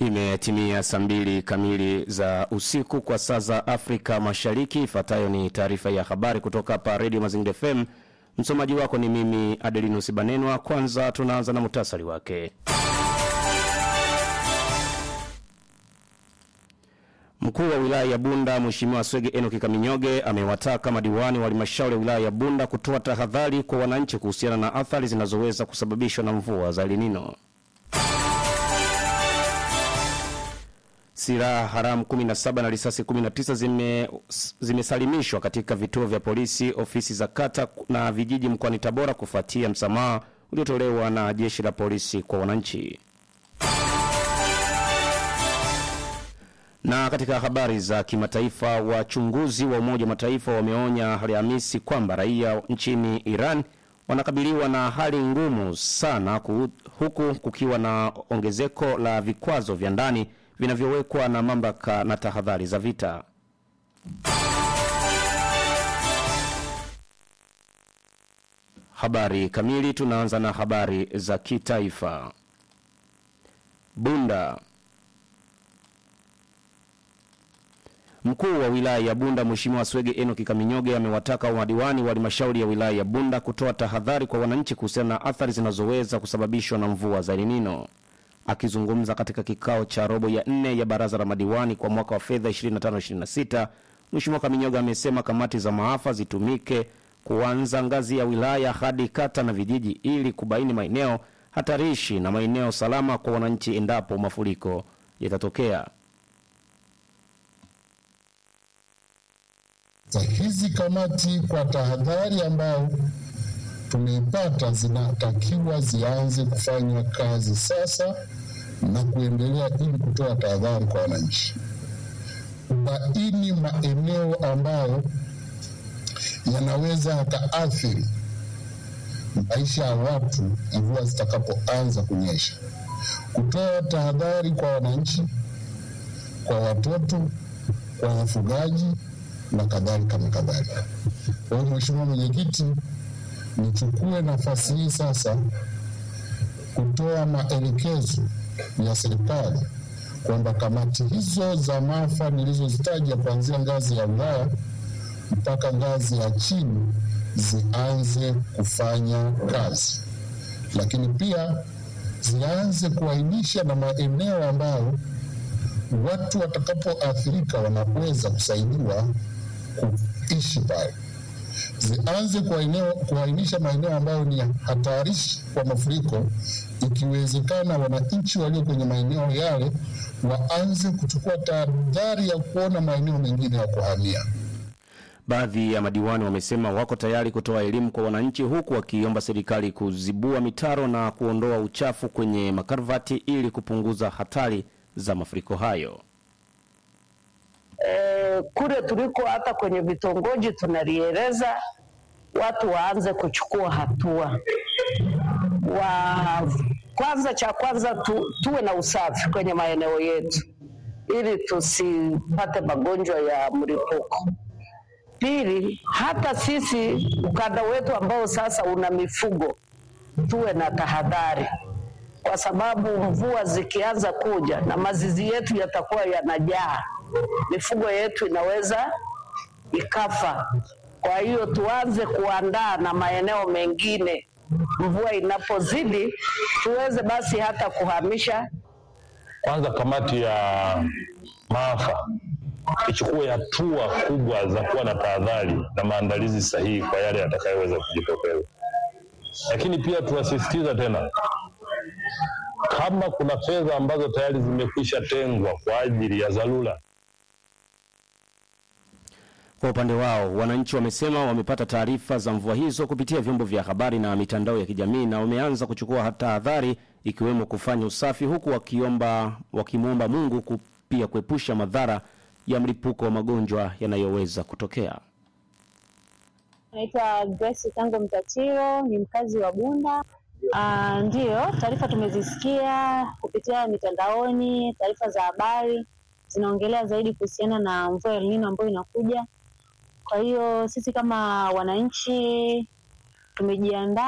Imetimia saa mbili kamili za usiku kwa saa za Afrika Mashariki. Ifuatayo ni taarifa ya habari kutoka hapa Radio Mazingira FM. Msomaji wako ni mimi Adelinus Banenwa. Kwanza tunaanza na muhtasari wake. Mkuu wa wilaya ya Bunda Mheshimiwa Swege Enoki Kaminyoge amewataka madiwani wa halmashauri ya wilaya ya Bunda kutoa tahadhari kwa wananchi kuhusiana na athari zinazoweza kusababishwa na mvua za El Nino. Silaha haramu 17 na risasi 19 zime zimesalimishwa katika vituo vya polisi, ofisi za kata na vijiji mkoani Tabora kufuatia msamaha uliotolewa na jeshi la polisi kwa wananchi. Na katika habari za kimataifa, wachunguzi wa Umoja wa Mataifa wameonya Alhamisi kwamba raia nchini Iran wanakabiliwa na hali ngumu sana ku, huku kukiwa na ongezeko la vikwazo vya ndani vinavyowekwa na mamlaka na tahadhari za vita. Habari kamili. Tunaanza na habari za kitaifa. Bunda. Mkuu wa wilaya ya Bunda Mheshimiwa Swege Enoki Kaminyoge amewataka madiwani wa halmashauri ya wilaya ya Bunda kutoa tahadhari kwa wananchi kuhusiana na athari zinazoweza kusababishwa na mvua za El Nino. Akizungumza katika kikao cha robo ya nne ya baraza la madiwani kwa mwaka wa fedha 25-26, Mheshimiwa Kaminyoga amesema kamati za maafa zitumike kuanza ngazi ya wilaya hadi kata na vijiji ili kubaini maeneo hatarishi na maeneo salama kwa wananchi endapo mafuriko yatatokea. za hizi kamati kwa tahadhari ambayo tumeipata zinatakiwa zianze kufanya kazi sasa na kuendelea ili kutoa tahadhari kwa wananchi, kubaini maeneo ambayo yanaweza yakaathiri maisha ya watu mvua zitakapoanza kunyesha, kutoa tahadhari kwa wananchi, kwa watoto, kwa wafugaji na kadhalika na kadhalika. Kwa hiyo Mheshimiwa Mwenyekiti, nichukue nafasi hii sasa kutoa maelekezo ya serikali kwamba kamati hizo za maafa nilizozitaja kuanzia ngazi ya wilaya mpaka ngazi ya chini zianze kufanya kazi, lakini pia zianze kuainisha na maeneo ambayo watu watakapoathirika wanaweza kusaidiwa kuishi pale. Zianze kuainisha maeneo ambayo ni hatarishi kwa mafuriko, ikiwezekana wananchi walio kwenye maeneo yale waanze kuchukua tahadhari ya kuona maeneo mengine ya kuhamia. Baadhi ya madiwani wamesema wako tayari kutoa elimu kwa wananchi, huku wakiomba serikali kuzibua mitaro na kuondoa uchafu kwenye makarvati ili kupunguza hatari za mafuriko hayo. E, kule tuliko hata kwenye vitongoji tunalieleza watu waanze kuchukua hatua wa kwanza, cha kwanza tu, tuwe na usafi kwenye maeneo yetu ili tusipate magonjwa ya mlipuko. Pili, hata sisi ukanda wetu ambao sasa una mifugo tuwe na tahadhari kwa sababu mvua zikianza kuja na mazizi yetu yatakuwa yanajaa, mifugo yetu inaweza ikafa. Kwa hiyo tuanze kuandaa na maeneo mengine, mvua inapozidi tuweze basi hata kuhamisha. Kwanza kamati ya maafa ichukue hatua kubwa za kuwa na tahadhari na maandalizi sahihi kwa yale yatakayoweza kujitokeza, lakini pia tunasisitiza tena kama kuna fedha ambazo tayari zimekwisha tengwa kwa ajili ya dharura. Kwa upande wao, wananchi wamesema wamepata taarifa za mvua hizo kupitia vyombo vya habari na mitandao ya kijamii na wameanza kuchukua tahadhari ikiwemo kufanya usafi, huku wakiomba wakimwomba Mungu ku, pia kuepusha madhara ya mlipuko wa magonjwa yanayoweza kutokea. Naitwa Grace Tango Mtatiro, ni mkazi wa Bunda. Uh, ndiyo taarifa tumezisikia kupitia mitandaoni. Taarifa za habari zinaongelea zaidi kuhusiana na mvua ya El Nino ambayo inakuja. Kwa hiyo sisi kama wananchi tumejiandaa